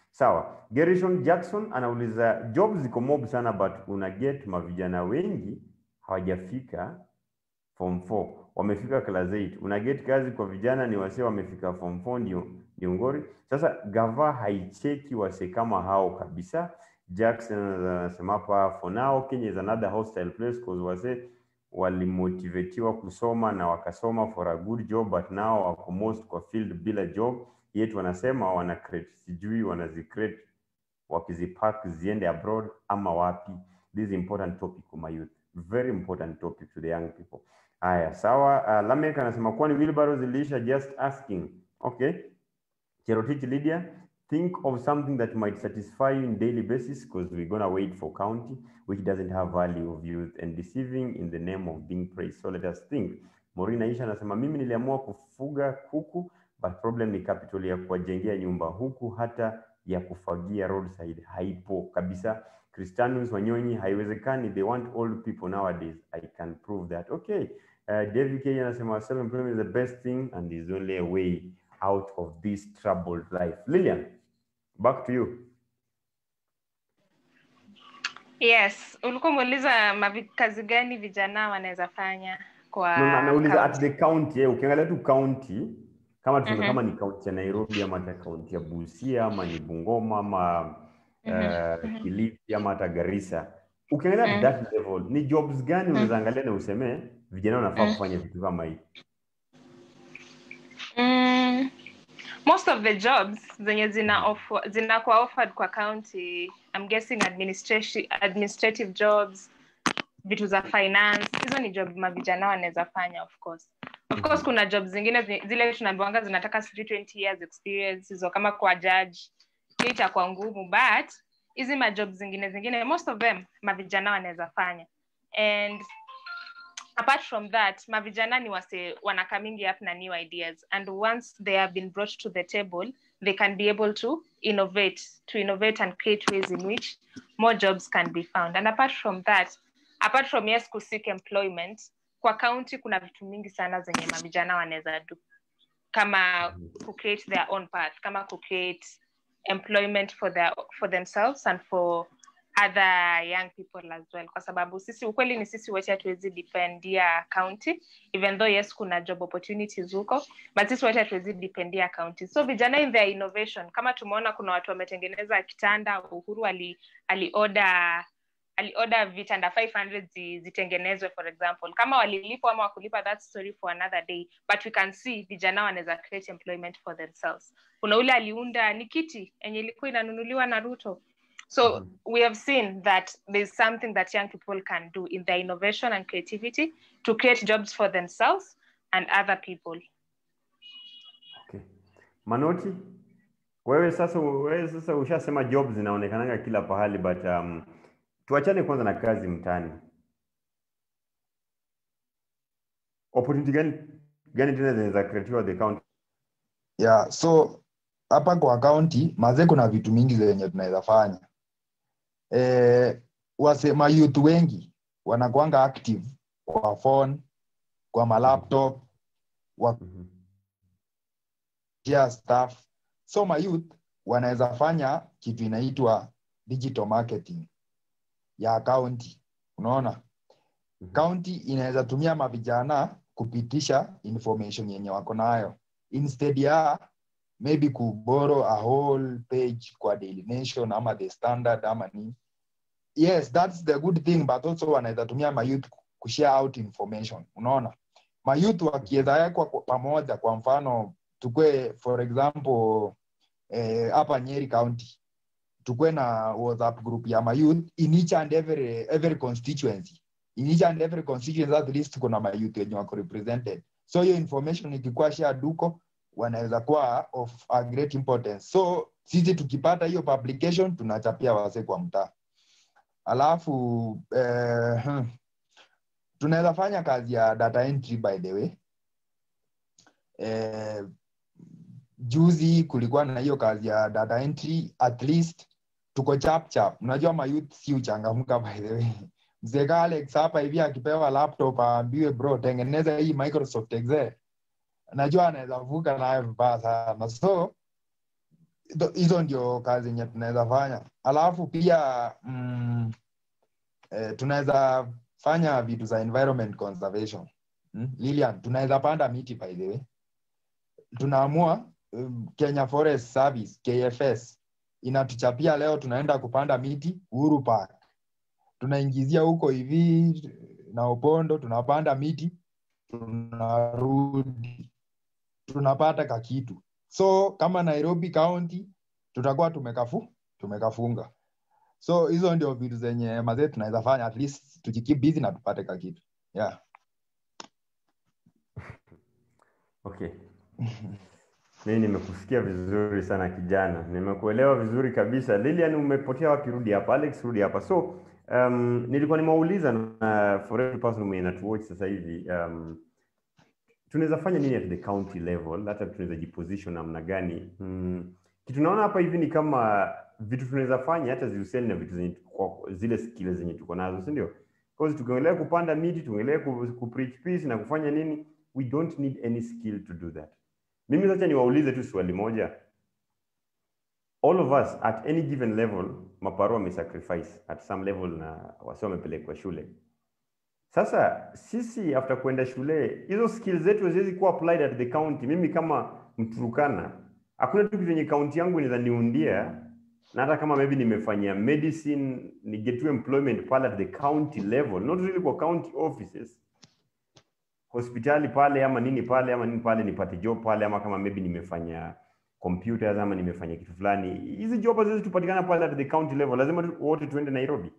A: Sawa. Gerishon Jackson anauliza jobs ziko mob sana but una get mavijana wengi hawajafika form 4 wamefika class 8 una get kazi kwa vijana ni wase wamefika form 4 ndio ndio ngori sasa gava haicheki wase kama hao kabisa Jackson anasema hapa for now Kenya is another hostile place cause wase walimotivetiwa kusoma na wakasoma for a good job but now wako most kwa field bila job yet wanasema wana create sijui wanazicreate wakizipack ziende abroad ama wapi this is important topic for my youth very important topic to the young people haya sawa uh, lamek anasema kwani wheelbarrow ziliisha just asking okay cherotich lydia think of something that might satisfy you in daily basis because we're gonna wait for county which doesn't have value of youth and deceiving in the name of being praised so let us think Maureen Aisha anasema mimi niliamua kufuga kuku but problem ni capital ya kuwajengea nyumba huku hata ya kufagia roadside haipo kabisa Christianus Wanyonyi haiwezekani they want old people nowadays I can prove that okay uh, David K anasema self employment is the best thing and is only a way out of this troubled life Lilian back to you
B: yes ulikuwa umeuliza mavi- kazi gani vijana wanaweza fanya kwa
A: no, na, nauliza at
B: county.
A: the county eh, ukiangalia tu county kama tuseme
B: Mhm.
A: kama ni county ya Nairobi ama hata county ya Busia ama ni Bungoma ama uh, Kilifi ama hata Garissa ukiangalia
B: Mhm.
A: at that level ni jobs gani unaweza angalia na useme vijana wanafaa
B: Mhm.
A: kufanya vitu kama hii
B: Mm, most of the jobs zenye zina offer, zinakuwa offered kwa county I'm guessing administration, administrative jobs vitu za finance hizo ni job mavijana wanaweza fanya of course of course kuna job zingine zi- zile tunaambiwanga zinataka sijui 20 years experience hizo kama kwa judge hiyo itakuwa ngumu but hizi majob zingine zingine most of them mavijana wanaweza fanya and apart from that mavijana ni wase wana coming up na new ideas and once they have been brought to the table they can be able to innovate to innovate and create ways in which more jobs can be found and apart from that apart from yes kuseek employment kwa county kuna vitu mingi sana zenye mavijana wanaweza do kama ku create their own path kama ku create employment for their for themselves and for other young people as well kwa sababu sisi ukweli ni sisi wote hatuwezi dependia county even though yes kuna job opportunities huko but sisi wote hatuwezi dependia county so vijana in their innovation kama tumeona kuna watu wametengeneza kitanda uhuru ali alioda alioda vitanda 500 zi, zitengenezwe for example kama walilipwa ama wakulipa that story for another day but we can see vijana wanaweza create employment for themselves kuna ule aliunda ni kiti enye ilikuwa inanunuliwa na ruto so
A: Mhm.
B: we have seen that there's something that young people can do in their innovation and creativity to create jobs for themselves and other people
A: okay. Manoti wewe sasa wewe sasa ushasema jobs zinaonekananga kila pahali but um, tuachane kwanza na kazi mtaani opportunity gani gani tena zinaweza creatiwa the county
D: yeah so hapa kwa kaunti mazee kuna vitu mingi zenye tunaweza fanya eh, wasema youth wengi wanakuanga active kwa phone kwa malaptop
A: Mhm.
D: share stuff so my youth wanaweza fanya kitu inaitwa digital marketing ya kaunti unaona
A: Mhm.
D: kaunti inaweza tumia mavijana kupitisha information yenye wako nayo instead ya maybe kuboro a whole page kwa daily nation ama the standard ama nini yes that's the good thing but also wanaweza tumia mayouth kushare out information unaona mayouth wakiweza wekwa kwa- pamoja kwa mfano tukue for example eh, hapa nyeri county tukue na whatsapp group ya mayouth in each and every, every constituency in each and every constituency at least kuna mayouth wenye wako represented so hiyo information ikikuwa shared huko wanaweza kuwa of a great importance so sisi tukipata hiyo publication tunachapia wase kwa mtaa alafu eh, hmm, tunaweza fanya kazi ya data entry by the way eh, juzi kulikuwa na hiyo kazi ya data entry at least tuko chap chap unajua mayouth si uchangamka by the way mzee ka alex hapa hivi akipewa laptop aambiwe bro tengeneza hii microsoft excel najua anaweza vuka nayo vibaya sana so Hizo- hizo ndio kazi yenye tunaweza fanya alafu pia mm, eh, tunaweza fanya vitu za environment conservation mm? Lilian, tunaweza panda miti by the way tunaamua um, Kenya Forest Service KFS inatuchapia leo tunaenda kupanda miti Uhuru Park tunaingizia huko hivi na Opondo tunapanda miti tunarudi tunapata kakitu so kama Nairobi County tutakuwa tumekafu tumekafunga so hizo ndio vitu zenye mazee tunaweza fanya at least tujikeep busy na tupate kakitu yeah
A: Okay. Mimi nimekusikia vizuri sana kijana, nimekuelewa vizuri kabisa. Lilian, umepotea wapi? Rudi hapa. Alex, rudi hapa. So um, nilikuwa nimeuliza na for every person mwenye natuwatch sasa hivi um, tunaweza fanya nini at the county level, hata tunaweza jiposition namna gani? Mm, kitu naona hapa hivi ni kama vitu tunaweza fanya hata zihusiani na vitu zenye kwa zile skills zenye tuko nazo, si ndio? Because tukiongelea kupanda miti, tukiongelea ku, ku preach peace na kufanya nini, we don't need any skill to do that. Mimi sasa niwaulize tu swali moja. All of us at any given level, maparo wamesacrifice at some level na wasi wamepelekwa shule. Sasa sisi after kwenda shule, hizo skills zetu haziwezi kuwa applied at the county. Mimi kama Mturukana, hakuna tu kitu yenye county yangu inaweza niundia, na hata kama maybe nimefanyia medicine, ni get to employment pale at the county level, not really kwa county offices hospitali pale ama nini pale ama nini pale nipate job pale ama kama maybe nimefanya computers ama nimefanya kitu fulani hizi job haziwezi tupatikana pale at the county level lazima tu, wote tuende nairobi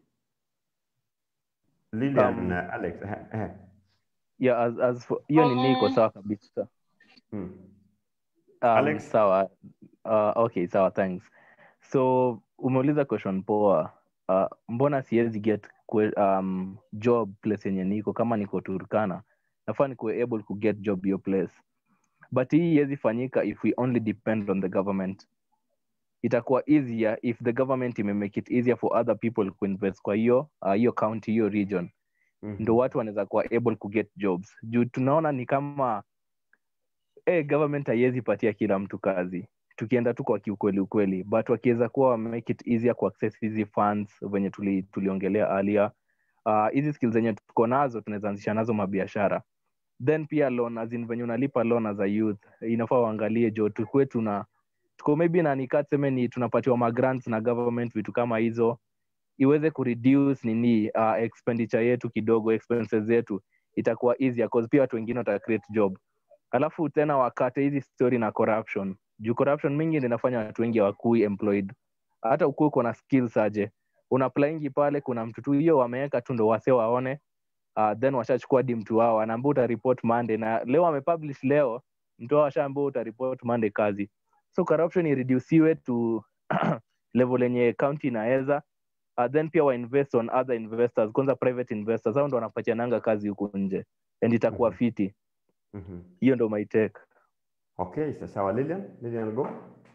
A: Lilian
C: Um,
A: na alex eh, eh.
C: yeah, as, as for, hiyo nini iko
B: Um,
C: sawa kabisa
A: Hmm.
C: um,
A: Alex?
C: sawa uh, okay sawa thanks so umeuliza question poa uh, mbona siwezi get kwe, um, job place yenye niko kama niko turkana nafaa nikuwe able ku get job your place but hii iwezi fanyika if we only depend on the government itakuwa easier if the government imemake it easier for other people kuinvest kwa hiyo uh, hiyo county hiyo region
A: Mhm.
C: ndo watu wanaweza kuwa able ku get jobs juu tunaona ni kama eh, government haiwezi patia kila mtu kazi tukienda tu kwa kiukweli ukweli but wakiweza kuwa make it easier ku access hizi funds venye tuli, tuliongelea earlier uh, hizi skills zenye tuko nazo tunaweza anzisha nazo mabiashara then pia loan as in venye unalipa loan as a youth inafaa uangalie jo tukue tuna tuko maybe na nikaa tuseme ni tunapatiwa magrants na government vitu kama hizo iweze kureduce nini uh, expenditure yetu kidogo expenses zetu itakuwa easier cause pia watu wengine wata create job alafu tena wakate hizi story na corruption juu corruption mingi ndio inafanya watu wengi hawakui employed hata ukuu uko na skills aje unaplaingi pale kuna mtu tu hiyo wameweka tu ndo wase waone uh, then washachukua di mtu wao anaambia utaripot monday na leo amepublish leo mtu wao washaambia utaripot monday kazi so corruption ireduciwe to level yenye county inaweza uh, then pia wainvest on other investors kwanza private investors hao ndo wanapatiananga kazi huku nje and itakuwa
A: Mhm.
C: fiti
A: Mhm.
C: hiyo ndo my take
A: okay sa- sawa lilian lilian go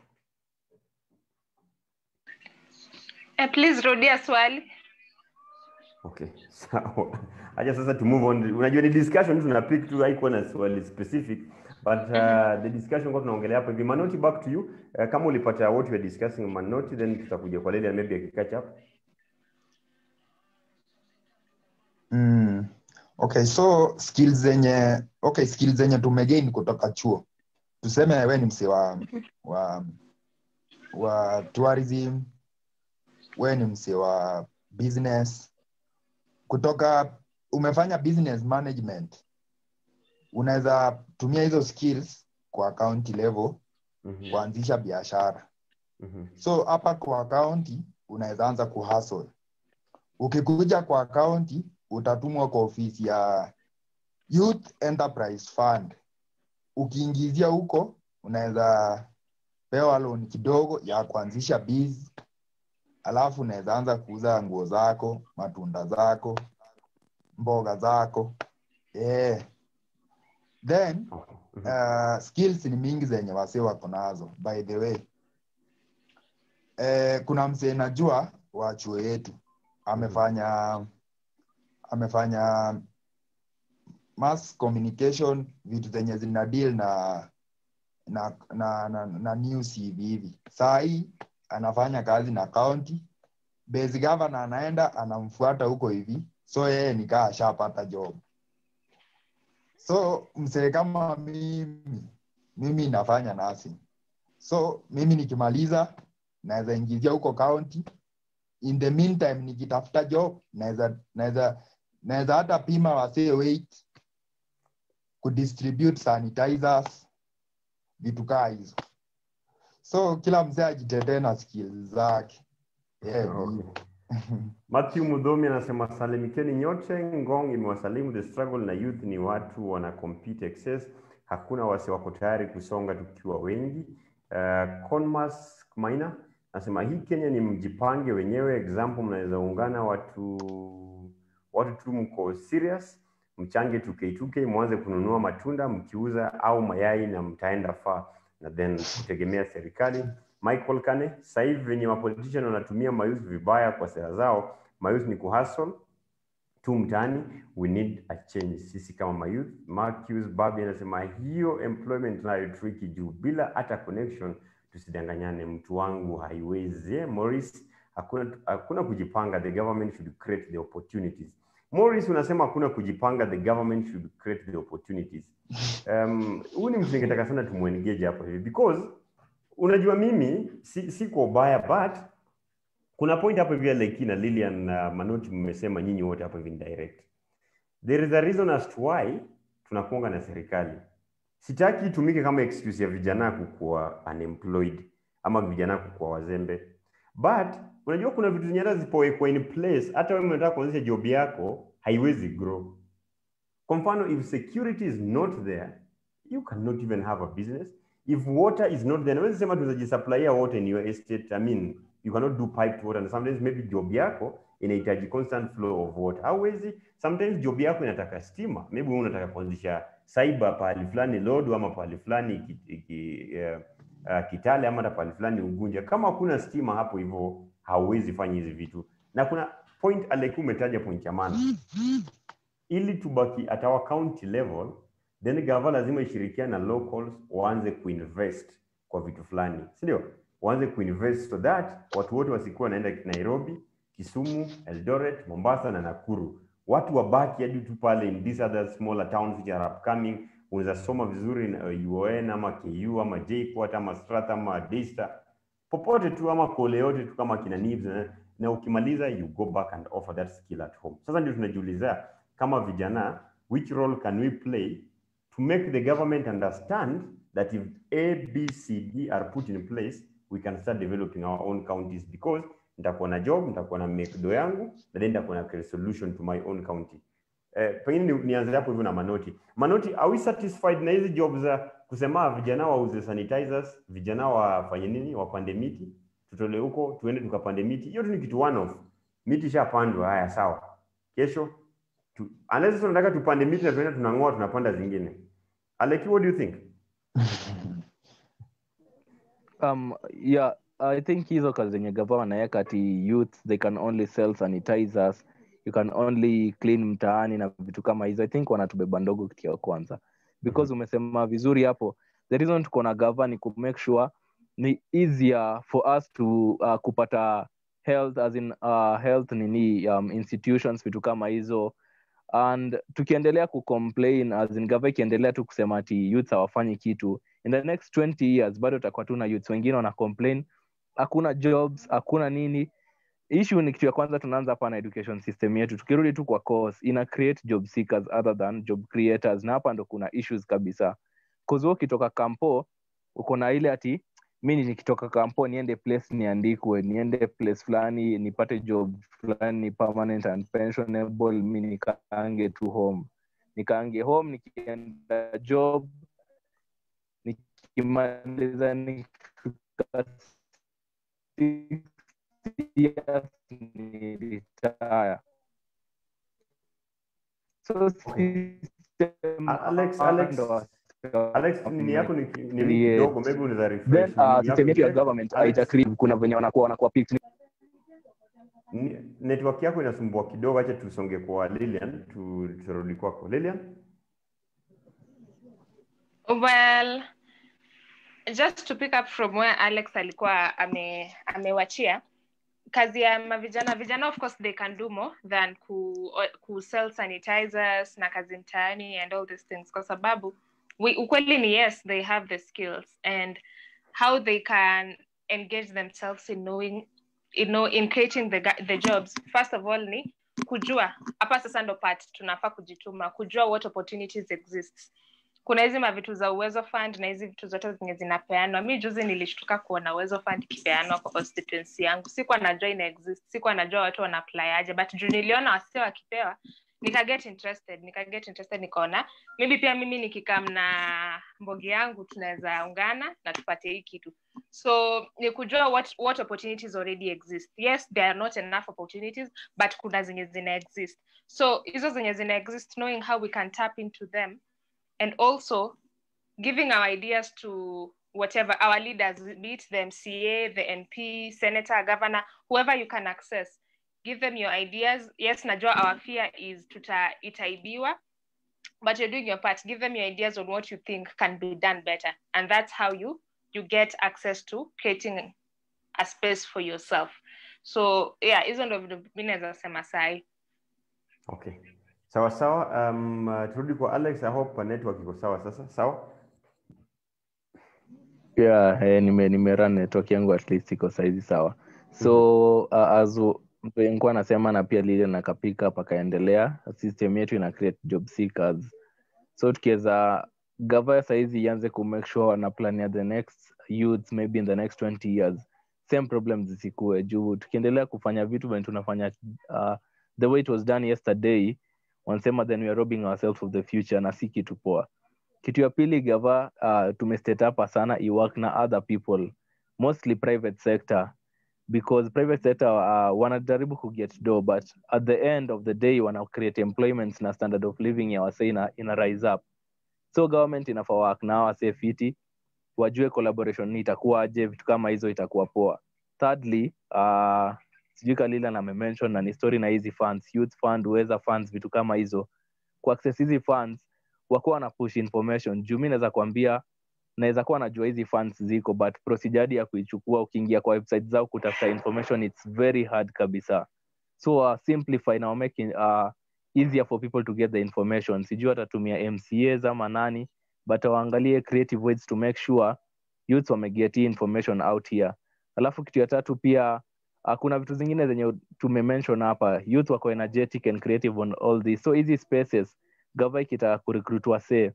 B: Eh, please rudia swali
A: okay sawa acha sasa to move on unajua ni discussion tuna pick tu haikuwa na swali specific but uh, the discussion kwa tunaongelea hapo hivi manoti back to you uh, kama ulipata what we are discussing manoti then tutakuja kwa lilian maybe akicatch up
D: Mm. Okay, so skills zenye okay, skills zenye tumegain kutoka chuo. Tuseme we ni msee wa wa wa tourism, we ni msee wa business. Kutoka umefanya business management. Unaweza tumia hizo skills kwa county level
A: Mhm.
D: kuanzisha biashara.
A: Mhm.
D: So hapa kwa county unaweza anza kuhustle. Ukikuja kwa county utatumwa kwa ofisi ya Youth Enterprise Fund. Ukiingizia huko unaweza pewa loan kidogo ya kuanzisha biz, alafu unaweza anza kuuza nguo zako, matunda zako, mboga zako yeah. Then
A: Okay. Mhm.
D: uh, skills ni mingi zenye wase wako nazo by the way eh, kuna msee najua wa chuo yetu amefanya amefanya mass communication vitu zenye zina deal na na na, na, na news hivi hivi saa hii anafanya kazi na county base governor anaenda anamfuata huko hivi so yeye nikaa ashapata job so msee kama mimi mimi nafanya nursing so mimi nikimaliza naweza ingizia huko county in the meantime nikitafuta job naweza naweza naweza hata pima wasee weight kudistribute sanitizers vitu kaa hizo so kila mzee ajitetee na skill zake yeah,
A: Okay.
D: hivyo.
A: Matthew Mudhomi anasema salimikeni nyote, Ngong imewasalimu. The struggle na youth ni watu wana compete excess, hakuna wase wako tayari kusonga tukiwa wengi. Uh, Conmas Maina anasema hii Kenya ni mjipange wenyewe, example mnaweza ungana watu watu tu mko serious, mchange 2k2k mwanze kununua matunda mkiuza au mayai na mtaenda far na then kutegemea serikali. Michael Kane, sasa hivi venye mapolitician wanatumia mayouth vibaya kwa sera zao, mayouth ni kuhustle tu mtaani, we need a change sisi kama mayouth. Marcus Babi anasema hiyo employment nayo tricky juu bila hata connection, tusidanganyane, mtu wangu haiwezi. Eh, Morris, hakuna hakuna kujipanga, the government should create the opportunities. Morris unasema hakuna kujipanga, the government should create the opportunities. Um, huyu ni mtu ningetaka sana tumuengage hapo hivi because unajua mimi si, si kwa ubaya but kuna point hapo hivi Leki na Lilian na Manoti mmesema nyinyi wote hapo hivi ni direct. There is a reason as to why tunakuanga na serikali. Sitaki itumike kama excuse ya vijana kukuwa unemployed ama vijana kukuwa wazembe. But unajua kuna vitu zenye hata zipowekwa in place, hata wewe unataka kuanzisha job yako haiwezi grow. Kwa mfano, if security is not there, you cannot even have a business. If water is not there, naweza sema tunajisupplyia water in your estate. I mean, you cannot do piped water and sometimes maybe job yako inahitaji constant flow of water. Hauwezi, sometimes job yako inataka stima. Maybe wewe unataka kuanzisha cyber pahali fulani Lodo ama pahali fulani ki, ki, uh, uh, Kitale ama hata pahali fulani Ugunja. Kama hakuna stima hapo hivyo hauwezi fanya hizi vitu. Na kuna point Aleku umetaja point ya maana ili tubaki at our county level then gava lazima ishirikiane na locals waanze kuinvest kwa vitu fulani si ndio waanze kuinvest so that watu wote wasikuwa wanaenda nairobi kisumu eldoret mombasa na nakuru watu wabaki hadi tu pale in these other smaller towns which are upcoming unaweza soma vizuri na uon ama ku ama jpot ama strath ama daystar popote tu ama kole yote tu kama kina Nibs, na, na ukimaliza you go back and offer that skill at home sasa ndio tunajiuliza kama vijana which role can we play to make the government understand that if A, B, C, D are put in place, we can start developing our own counties because nitakuwa na job, nitakuwa na make do yangu, na then nitakuwa na create solution to my own county. Eh, pengine ni- nianze hapo hivyo na Manoti. Manoti, are we satisfied na hizi job za kusema vijana wauze sanitizers, vijana wafanye nini, wapande miti, tutole huko tuende tukapande miti? Hiyo tu ni kitu one off. Miti ishapandwa, haya sawa. Kesho tu, unless sasa tunataka tupande miti na tuenda tunang'oa tunapanda zingine. Aleki, what do you think?
C: um yeah i think hizo kazi zenye gava wanaweka ati youth they can only sell sanitizers you can only clean mtaani na vitu kama hizo i think wanatubeba ndogo kitu ya kwanza because umesema vizuri hapo the reason tuko na gava ni ku make sure ni easier for us to uh, kupata health as in uh, health nini um, institutions vitu kama hizo and tukiendelea kucomplain as in gava ikiendelea tu kusema ati youth hawafanyi kitu in the next 20 years bado tutakuwa tu na youths wengine wana complain hakuna jobs hakuna nini issue ni kitu ya kwanza tunaanza hapa na education system yetu tukirudi tu kwa course ina create job seekers other than job creators na hapa ndo kuna issues kabisa cause wewe ukitoka kampo uko na ile ati mi nikitoka kampo niende place niandikwe niende place fulani nipate job fulani permanent and pensionable mi nikaange tu home nikaange home nikienda job nikimaliza nikifika six years ni retire so system
A: A- Alex,
C: hapa
A: Alex,
C: ndo wa-
A: Alex, nini yako ni ki- ni
C: Create.
A: kidogo, maybe unaweza
C: then
A: refresh.
C: uh,
A: Nini
C: system yetu ya
A: yako-
C: government
A: Alex,
C: haitakri kuna venye wanakuwa wanakuwa picked
A: ni- network yako inasumbua kidogo, acha tusonge kwa Lilian, tu- turudi kwako Lilian.
B: Well, just to pick up from where alex alikuwa ame amewachia kazi ya mavijana vijana of course they can do more than ku, ku sell sanitizers na kazi mtaani and all these things kwa sababu we, ukweli ni yes they have the skills and how they can engage themselves in knowing you know, in creating the, ga- the jobs first of all ni kujua hapa sasa ndo part tunafaa kujituma kujua what opportunities exist kuna hizi mavitu za uwezo fund na hizi vitu zote zenye zinapeanwa mi juzi nilishtuka kuona uwezo fund ikipeanwa kwa constituency yangu sikuwa najua ina exist sikuwa najua watu wana apply aje but juu niliona wasio wakipewa nikaget interested nikaget interested nikaona maybe pia mimi nikikam na mbogi yangu tunaweza ungana na tupate hii kitu so ni kujua what, what opportunities already exist yes there are not enough opportunities but kuna zenye zina exist so hizo zenye zina exist knowing how we can tap into them and also giving our ideas to whatever our leaders be it the mca the np senator governor whoever you can access give them your ideas yes najua our fear is tuta itaibiwa but you're doing your part give them your ideas on what you think can be done better and that's how you you get access to creating a space for yourself so yeah hizo ndo vitu mi naweza sema sahi
A: Okay. Sawa sawa. Um, uh, turudi kwa Alex. I hope network iko sawa sasa. Sawa?
C: yeah eh, nime nimerun network yangu at least iko saizi sawa so uh, as nikuwa anasema na pia lile nakapika pakaendelea system yetu ina create job seekers so tukiweza gava saizi ianze kumake sure wana plan ya the next youths maybe in the next 20 years same problems zisikue juu tukiendelea kufanya vitu venye tunafanya uh, the way it was done yesterday wanasema then we are robbing ourselves of the future na si kitu poa kitu ya pili gava uh, tumestate hapa sana iwork na other people mostly private sector because private sector uh, wanajaribu kuget do but at the end of the day wana create employments na standard of living ya wasee ina, ina rise up so government inafaa work na hawa wasee fiti wajue collaboration ni itakuwaje vitu kama hizo itakuwa poa thirdly uh, sijui kalila na amemention na ni story na hizi funds youth fund uweza funds vitu kama hizo kuaccess hizi funds wakuwa wana push information juu mi naweza kuambia naweza kuwa najua hizi funds ziko but procedure hadi ya kuichukua ukiingia kwa website zao kutafuta information it's very hard kabisa so uh, simplify na make uh, easier for people to get the information sijui watatumia mcas ama nani but waangalie creative ways to make sure youths wameget hii information out here alafu kitu ya tatu pia uh, kuna vitu zingine zenye tumemention hapa youth wako energetic and creative on all this so hizi spaces gava ikitaka kurecruit wasee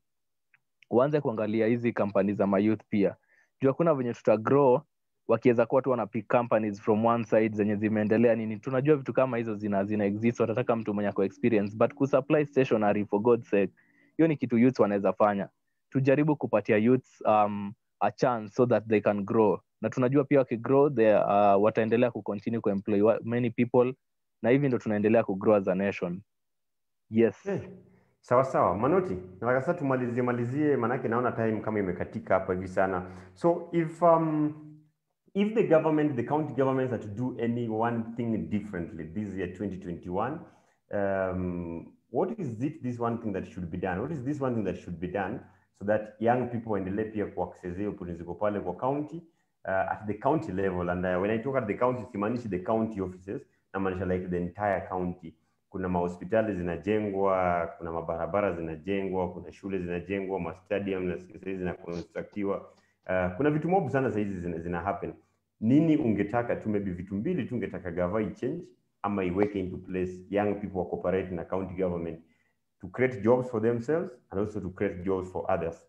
C: uanze kuangalia hizi kampani za mayouth pia juu hakuna venye tuta grow wakiweza kuwa tu wanapick companies from one side zenye zimeendelea nini tunajua vitu kama hizo zina zina exist watataka mtu mwenye ako experience but kusupply stationary for god's sake hiyo ni kitu youth wanaweza fanya tujaribu kupatia youth um, a chance so that they can grow na tunajua pia wakigrow they, uh, wataendelea kucontinue kuemploy wa- many people na hivi ndo tunaendelea kugrow as a nation yes
A: Okay. Sawa sawa. Manoti, nataka sasa tumalizie malizie manake naona time kama imekatika hapa hivi sana. So if um if the government, the county governments are to do any one thing differently this year 2021, um, what is it this one thing that should be done? What is this one thing that should be done so that young people waendelee pia kuaccess hiyo opportunities ziko pale kwa county uh, at the county level and uh, when I talk at the county simaanishi the county offices namaanisha like the entire county kuna mahospitali zinajengwa, kuna mabarabara zinajengwa, kuna shule zinajengwa, mastadium sahizi zinakonstruktiwa. Uh, kuna vitu mob sana sahizi zina, zina happen. Nini ungetaka tu maybe vitu mbili tu ungetaka gava change ama iweke into place young people wa cooperate na county government to create jobs for themselves and also to create jobs for others.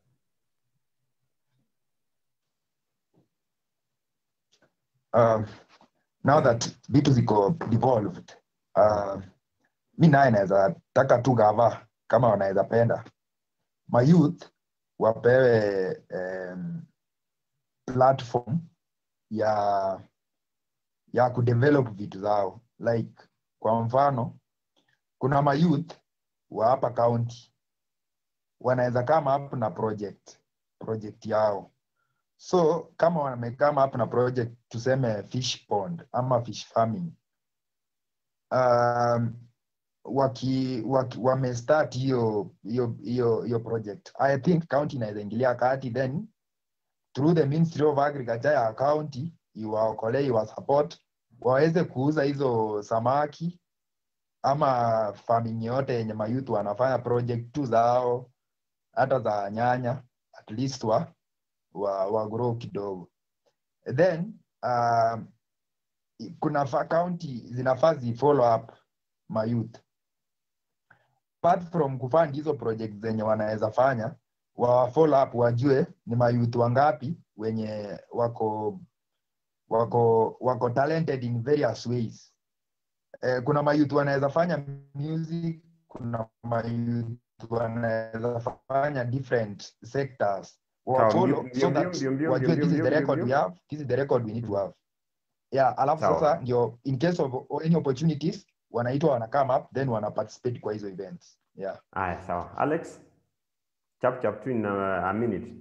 D: um, now that vitu ziko devolved uh, mi naye naweza taka tu gava kama wanaweza penda mayouth wapewe um, platform ya ya kudevelop vitu zao like kwa mfano kuna mayouth wa hapa county wanaweza kama hapo na project project yao so kama wamekama hapo na project tuseme fish pond ama fish farming um, waki, waki wamestart hiyo hiyo hiyo hiyo project i think county inaweza ingilia kati then through the ministry of agriculture ya county iwaokolee iwasupport waweze kuuza hizo samaki ama farming yote yenye mayouth wanafanya project tu zao hata za nyanya at least wa, wa, wa grow kidogo then uh, kuna fa county zinafaa zi follow up mayouth apart from kufund hizo project zenye wanaweza fanya wa follow up wajue ni mayouth wangapi wenye wako wako wako talented in various ways eh, kuna mayouth wanaweza fanya music kuna mayouth wanaweza fanya different sectors wa
A: Sawa,
D: follow
A: mbio-
D: so
A: mbio-
D: that
A: mbio- mbio-
D: wajue
A: mbio-
D: this is
A: mbio-
D: the record
A: mbio-
D: we have this is the record we need to have yeah alafu
A: Sawa.
D: sasa ndio in case of any opportunities wanaitwa wana come up then wana participate kwa hizo events yeah
A: Aya, sawa. Alex, chap chap tu in uh, a minute.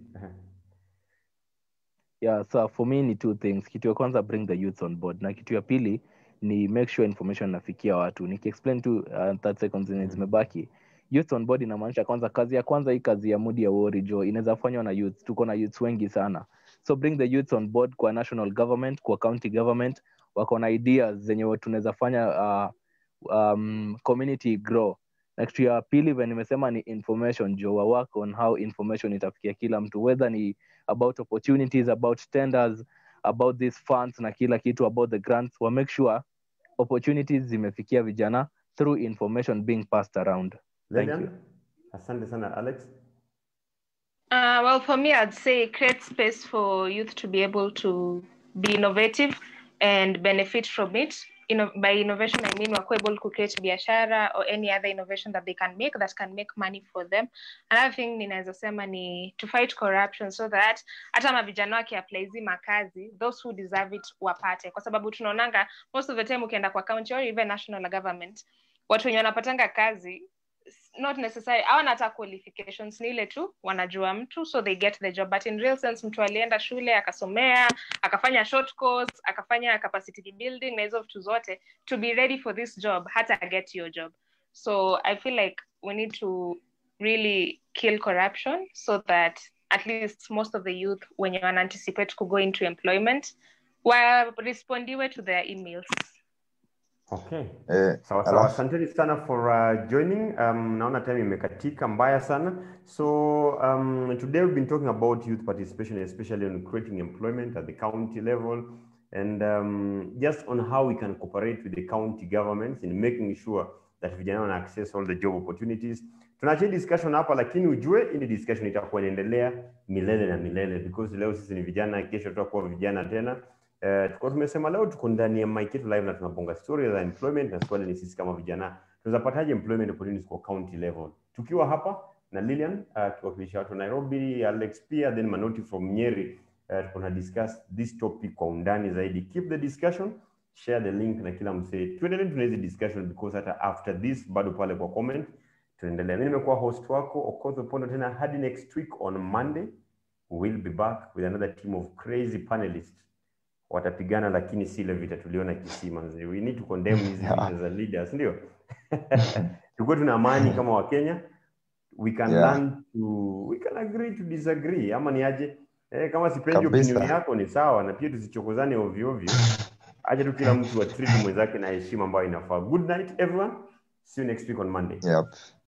C: yeah so for me ni two things kitu ya kwanza bring the youth on board na kitu ya pili ni make sure information nafikia watu nikiexplain tu uh, 30 seconds zenye
A: Mhm.
C: zimebaki youth on board inamaanisha kwanza kazi ya kwanza hii kazi ya mudi ya wori jo inaweza fanywa na youth tuko na youths wengi sana so bring the youth on board kwa national government kwa county government wako na ideas zenye tunaweza fanya uh, um, community grow na kitu ya pili venye nimesema ni information jo wa work on how information itafikia kila mtu whether ni about opportunities about tenders about these funds na kila kitu about the grants wa make sure opportunities zimefikia vijana through information being passed around Thank
A: Lilian?
C: you.
A: Asante sana Alex.
B: Uh, well, for me, I'd say create space for youth to be able to be innovative and benefit from it. Inno- by innovation, I mean we're able to create biashara or any other innovation that they can make that can make money for them. Another thing ninaweza sema ni to fight corruption so that hata mavijana wakiapply hizi makazi those who deserve it wapate, kwa sababu tunaonanga most of the time ukienda kwa county or even national government watu wenye wanapatanga kazi not necessary hawana hata qualifications ni ile tu wanajua mtu so they get the job but in real sense mtu alienda shule akasomea akafanya short course akafanya capacity building na hizo vitu zote to be ready for this job hata get your job so i feel like we need to really kill corruption so that at least most of the youth wenye wana anticipate to go into employment warespondiwe to their emails
A: Okay.
D: eh,
A: Sawa sawa,
D: alafu
A: asanteni sana for uh, joining. Um, naona time imekatika mbaya sana. So um, today we've been talking about youth participation, especially on creating employment at the county level, and um, just on how we can cooperate with the county governments in making sure that vijana wana access all the job opportunities. Tunaachia discussion hapa, lakini ujue hii discussion itakuwa inaendelea milele na milele because leo sisi ni vijana, kesho tutakuwa vijana tena. Uh, tulikuwa tumesema leo tuko ndani ya Mike Yetu Live na tunabonga story za employment, na swali ni sisi kama vijana tunawezapataje employment opportunities kwa county level, tukiwa hapa na Lilian uh, tukiwakilisha watu wa Nairobi, Alex pia then Manoti from Nyeri. Uh, tuko na discuss this topic kwa undani zaidi. Keep the discussion, share the link na kila msee, tuendelee tuna hizi discussion because hata after this bado pale kwa comment tunaendelea. Mimi nimekuwa host wako Okoth Opondo, tena hadi next week on Monday we'll be back with another team of crazy panelists watapigana lakini si ile vita tuliona kisima mzee. We need to condemn hizi vita za leaders, ndio tukuwe tuna amani kama Wakenya. We can
D: Yeah.
A: learn to we can agree to disagree, ama ni aje? Eh, kama sipendi
D: Kabisa.
A: opinion yako ni sawa, na pia tusichokozane ovyo ovyo. Acha tu kila mtu atreat mwenzake na heshima ambayo inafaa. Good night everyone. See you next week on Monday.
D: yep